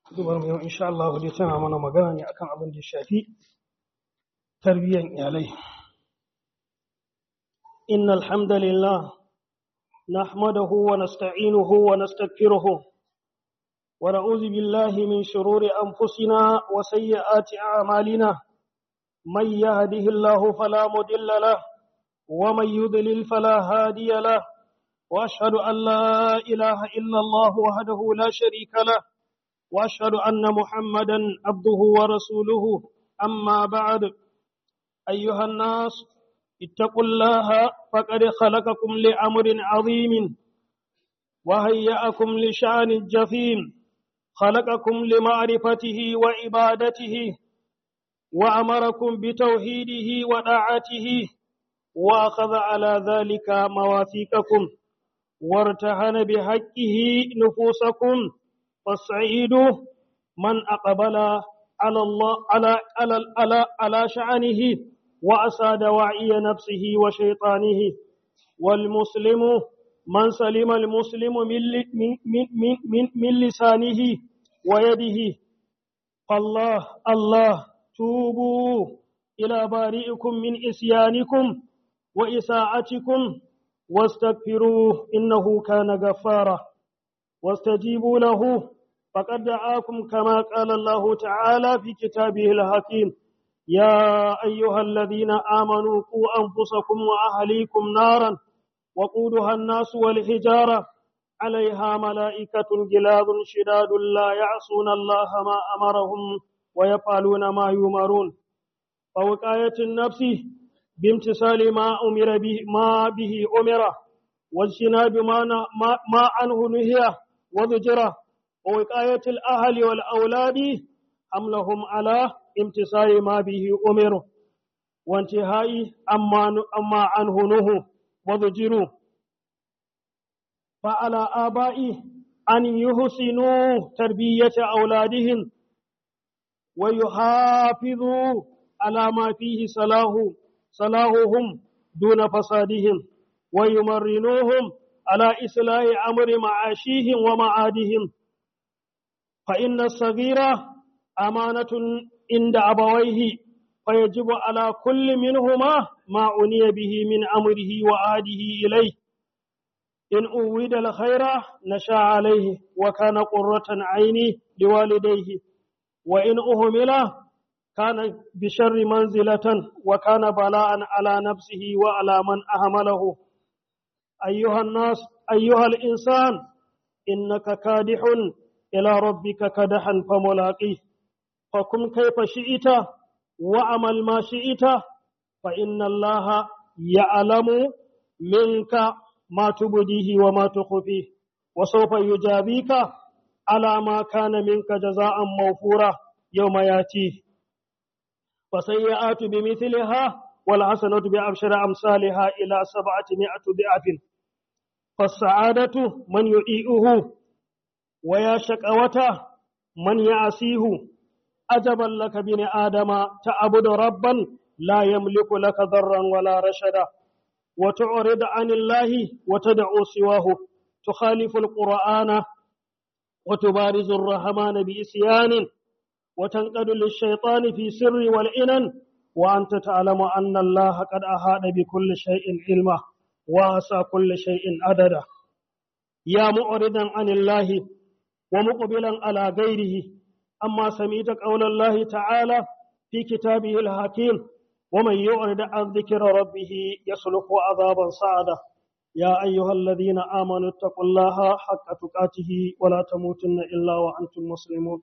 Dubar mu yau insha Allah dai tana mana magana ne akan abin da ya shafi tarbiyyar iyalai. Innal hamdalillah nahmadahu wa nasta'inuhu wa nastaghfiruhu wa na'udhu billahi min shururi anfusina wa sayyiati a'malina. Man yahdihillahu fala mudilla lahu wa man yudlil fala hadiya lahu. واشهد ان لا اله الا الله وحده لا شريك له واشهد ان محمدا عبده ورسوله اما بعد ايها الناس اتقوا الله فقد خلقكم لامر عظيم وهيأكم لشان جفيم خلقكم لمعرفته وعبادته وامركم بتوحيده وطاعته واخذ على ذلك مواثيقكم وارتهن بحقه نفوسكم فالسعيد من أقبل على الله على على على, على شأنه وأسى دواعي نفسه وشيطانه والمسلم من سلم المسلم من من من من, من لسانه ويده فالله الله توبوا إلى بارئكم من إسيانكم وإساءتكم واستغفروه إنه كان غفارا واستجيبوا له فقد دعاكم كما قال الله تعالى في كتابه الحكيم يا أيها الذين آمنوا قوا أنفسكم وأهليكم نارا وقودها الناس والحجارة عليها ملائكة جلاد شداد لا يعصون الله ما أمرهم ويفعلون ما يؤمرون فوقاية النفس بامتثال ما أمر به ما به أمر واجتناب ما ما, ما عنه نهي وزجره ووقاية الأهل والأولاد حملهم على امتثال ما به أمر وانتهاء أما أما عنه نهوا وزجروا فعلى آبائه أن يحسنوا تربية أولادهم ويحافظوا على ما فيه صلاح صلاحهم دون فسادهم ويمرنوهم على إصلاح أمر معاشيهم ومعادهم فإن الصغير أمانة عند أبويه فيجب على كل منهما ما عني به من أمره وعاده إليه إن أود الخير نشا عليه وكان قرة عيني لوالديه وإن أهمله كان بشر منزلة وكان بلاء على نفسه وعلى من أهمله أيها الناس أيها الإنسان إنك كادح إلى ربك كدحا فملاقيه فكن كيف شئت وعمل ما شئت فإن الله يعلم منك ما تبديه وما تخفيه وسوف يجابيك على ما كان منك جزاء موفورا يوم ياتيه فسيئات بمثلها والحسنة بأبشر أمثالها إلى سبعة ضعف فالسعادة من يطيئه ويا شقوته من يعصيه أجبا لك بن آدم تعبد ربا لا يملك لك ضرا ولا رشدا وتعرض عن الله وتدعو سواه تخالف القرآن وتبارز الرحمن بإسيان وتنقد للشيطان في سر والإنن وأنت تعلم أن الله قد أحاط بكل شيء علما وأحصى كل شيء عددا يا معرضا عن الله ومقبلا على غيره أما سميت قول الله تعالى في كتابه الحكيم ومن يعرض عن ذكر ربه يسلك عذابا صعدا يا أيها الذين آمنوا اتقوا الله حق تقاته ولا تموتن إلا وأنتم مسلمون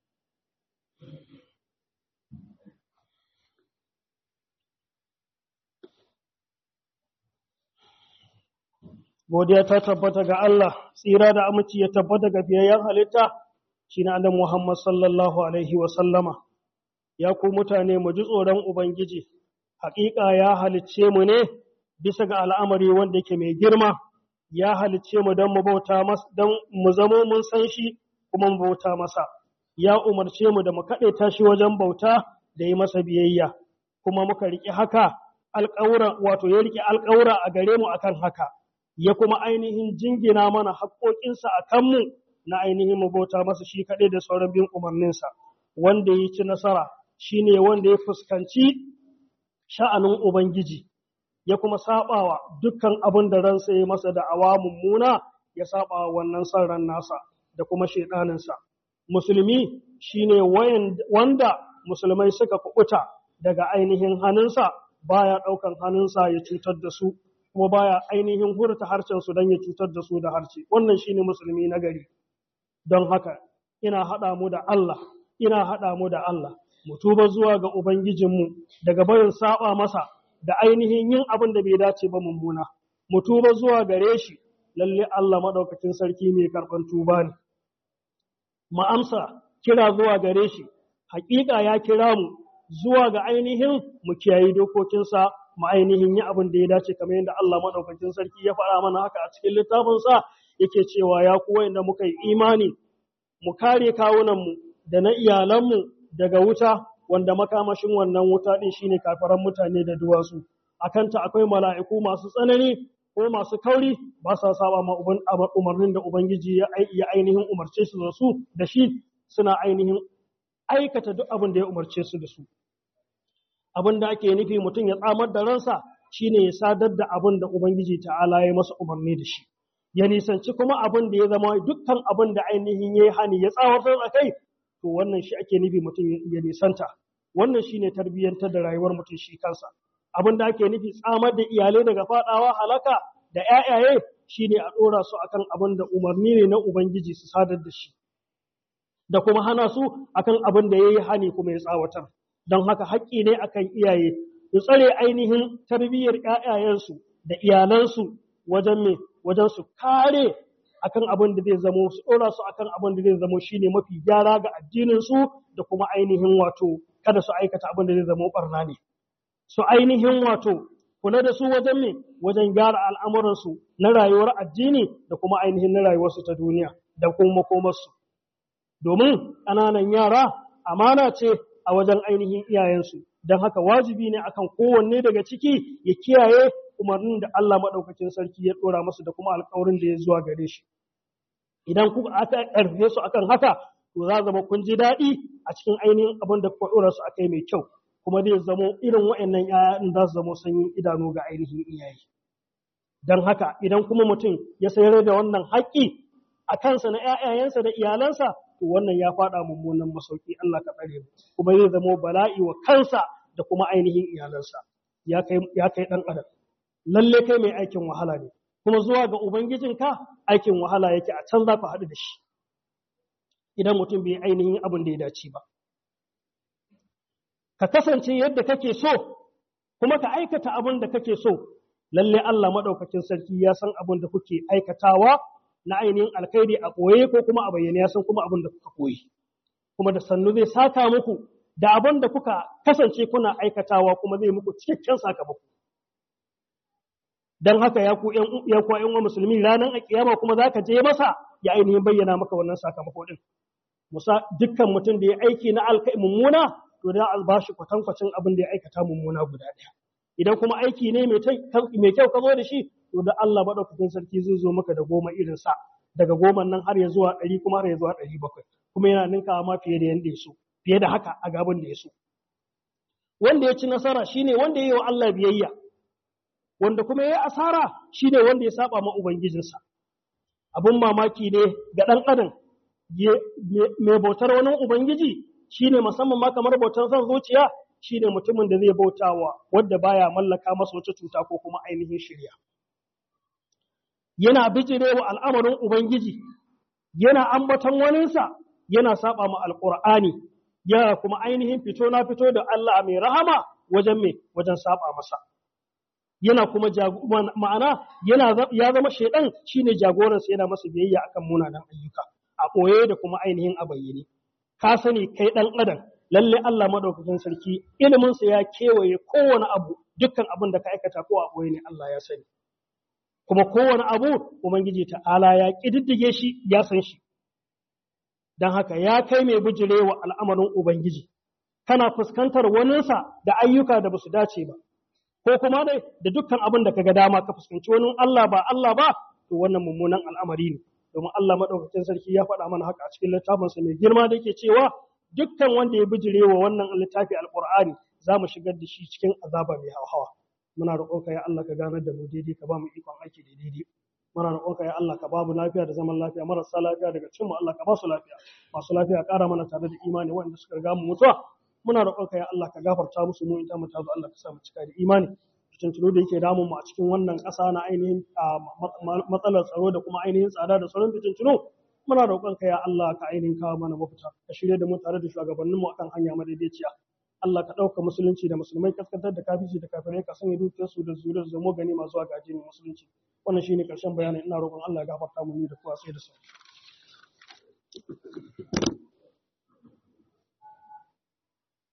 godiya ta tabbata ga Allah tsira da aminci ya tabbata ga biyayyen halitta shine annabi Muhammad sallallahu alaihi wa sallama ya ku mutane mu ji tsoron ubangiji haƙiƙa ya halicce mu ne bisa ga al'amari wanda yake mai girma ya halicce mu don mu bauta masa don mu zamo mun san shi kuma mu bauta masa ya umarce mu da mu kaɗaita shi wajen bauta da yi masa biyayya kuma muka riƙe haka alƙawura wato ya riƙe alƙawura a gare mu akan haka ya kuma ainihin jingina mana haƙoƙinsa a kanmu na ainihin mu bauta masa shi kaɗai da sauran bin umarninsa wanda ya ci nasara shine wanda ya fuskanci sha'anin ubangiji ya kuma sabawa dukkan abin da ransa ya masa da awa mummuna ya saba wannan son ran nasa da kuma shaidaninsa musulmi shine wanda musulmai suka kubuta daga ainihin hannunsa baya ɗaukan hannunsa ya cutar da su kuma baya ainihin hurta harshen su don ya cutar da su da harshe wannan shine musulmi na gari don haka ina haɗa mu da Allah ina haɗa mu da Allah mu tuba zuwa ga ubangijinmu daga barin saba masa da ainihin yin abin da bai dace ba mummuna mu tuba zuwa gare shi lalle Allah madaukakin sarki mai karban tuba ne mu amsa kira zuwa gare shi hakika ya kira mu zuwa ga ainihin mu kiyayi dokokinsa mu ainihin yi abin da ya dace kamar yadda Allah madaukakin sarki ya faɗa mana haka a cikin littafinsa yake cewa ya kuwa inda muka yi imani mu kare kawunanmu da na iyalanmu daga wuta wanda makamashin wannan wuta din shine kafaran mutane da duwatsu akanta akwai mala'iku masu tsanani ko masu kauri ba sa saba ma umarnin da ubangiji ya ainihin umarce su da su da shi suna ainihin aikata duk abin da ya umarce su da su abin da ake nufi mutum ya tsamar da ransa shine ya sadar da abin da ubangiji ta'ala ya masa umarni da shi ya nisanci kuma abin da ya zama dukkan abin da ainihin ya yi hani ya tsawatar a kai to wannan shi ake nufi mutum ya nisanta wannan shine tarbiyyantar da rayuwar mutum shi kansa abin da ake nufi tsamar da iyalai daga fadawa halaka da ƴaƴaye shine a ɗora su akan abin da umarni ne na ubangiji su sadar da shi da kuma hana su akan abin da ya yi hani kuma ya tsawatar don haka haƙƙi ne akan iyaye su tsare ainihin tarbiyyar ƴaƴayensu da iyalansu wajen me wajen su kare akan abin da zai zamo su ɗora su akan abin da zai zamo shine mafi gyara ga addinin su da kuma ainihin wato kada su aikata abin da zai zamo barna ne su ainihin wato kula da su wajen me wajen gyara al'amuran su na rayuwar addini da kuma ainihin na rayuwar su ta duniya da kuma makomar su domin ƙananan yara amana ce a wajen ainihin iyayensu don haka wajibi ne akan kowanne daga ciki ya kiyaye umarnin da Allah maɗaukakin sarki ya ɗora masu da kuma alƙawarin da ya zuwa gare shi. Idan kuka aka ƙarfe su akan haka, to za zama kun ji daɗi a cikin ainihin abin da kuka ɗora su akai mai kyau, kuma zai zamo irin waɗannan ‘ya'yan za su zamo sanyin idanu ga ainihin iyaye. Don haka idan kuma mutum ya sayar da wannan haƙƙi a kansa na ‘ya'yayensa da iyalansa, to wannan ya faɗa mummunan masauki Allah ka tsare mu, kuma zai zamo bala'i wa kansa da kuma ainihin iyalansa. Ya kai ɗan adam. lalle kai mai aikin wahala ne kuma zuwa ga ubangijinka aikin wahala yake a can za ku haɗu da shi idan mutum bai ainihin abin da ya dace ba ka kasance yadda kake so kuma ka aikata abin da kake so lalle Allah maɗaukakin sarki ya san abin da kuke aikatawa na ainihin alkhairi a ɓoye ko kuma a bayyane ya san kuma abin da kuka koyi kuma da sannu zai saka muku da abin da kuka kasance kuna aikatawa kuma zai muku cikakken sakamako don haka ya ku ya ku ƴan musulmi ranar alkiyama kuma zaka je masa ya ainihin bayyana maka wannan sakamako din musa dukkan mutum da ya aiki na alkai mummuna to da a bashi kwatankwacin abin da ya aikata mummuna guda ɗaya idan kuma aiki ne mai kyau ka zo da shi to da Allah madaukakin sarki zai zo maka da goma irin sa daga goma nan har ya zuwa ɗari kuma har ya zuwa ɗari bakwai kuma yana ninkawa ma fiye da yanda ya so fiye da haka a gaban da ya so wanda ya ci nasara shine wanda ya yi wa Allah biyayya wanda kuma ya yi asara shi ne wanda ya saba ma Ubangijinsa. Abin mamaki ne ga ɗan adam mai bautar wani Ubangiji shi ne musamman ma kamar bautar son zuciya shi ne mutumin da zai bautawa wadda baya mallaka masa wata cuta ko kuma ainihin shirya. Yana bijirewa al'amarin Ubangiji, yana ambaton waninsa, yana saba ma Alƙur'ani, yana kuma ainihin fito na fito da Allah mai rahama wajen mai wajen saba masa. yana kuma ma'ana yana ya zama shaidan shine jagoransa yana masa biyayya akan munanan ayyuka a ɓoye da kuma ainihin a bayyane ka sani kai ɗan adam lalle Allah madaukakin sarki ilimin sa ya kewaye kowane abu dukkan abin da ka aikata ko a ɓoye ne Allah ya sani kuma kowane abu ubangiji ta'ala ya kididdige shi ya san shi dan haka ya kai mai bijirewa al'amarin ubangiji kana fuskantar waninsa da ayyuka da basu dace ba ko kuma dai da dukkan abin da kaga dama ka fuskanci wani Allah ba Allah ba to wannan mummunan al'amari ne domin Allah madaukakin sarki ya faɗa mana haka a cikin littafinsa mai girma da yake cewa dukkan wanda ya bijire wa wannan littafi alqur'ani za mu shigar da shi cikin azaba mai hawa muna roƙonka ya Allah ka ganar da mu daidai ka ba mu ikon aiki da daidai muna roƙonka ya Allah ka ba mu lafiya da zaman lafiya marasa lafiya daga cikin mu Allah ka ba su lafiya masu lafiya ƙara mana tare da imani wanda suka riga mu mutuwa muna roƙonka ya Allah ka gafarta musu mu ita mu ta zo Allah ka sa mu cika da imani fitintunu da yake damun mu a cikin wannan ƙasa na ainihin matsalar tsaro da kuma ainihin tsada da sauran fitintunu muna roƙonka ya Allah ka ainihin kawo mana mafita ka shirya da mu tare da shugabanninmu akan hanya madaidaiciya Allah ka ɗauka musulunci da musulmai kaskantar da kafirci da kafirai ka sanya dukiyarsu da zuriyar zamo gani masu zuwa ga addinin musulunci wannan shine ƙarshen bayanin ina roƙon Allah ya gafarta mu ni da kowa sai da su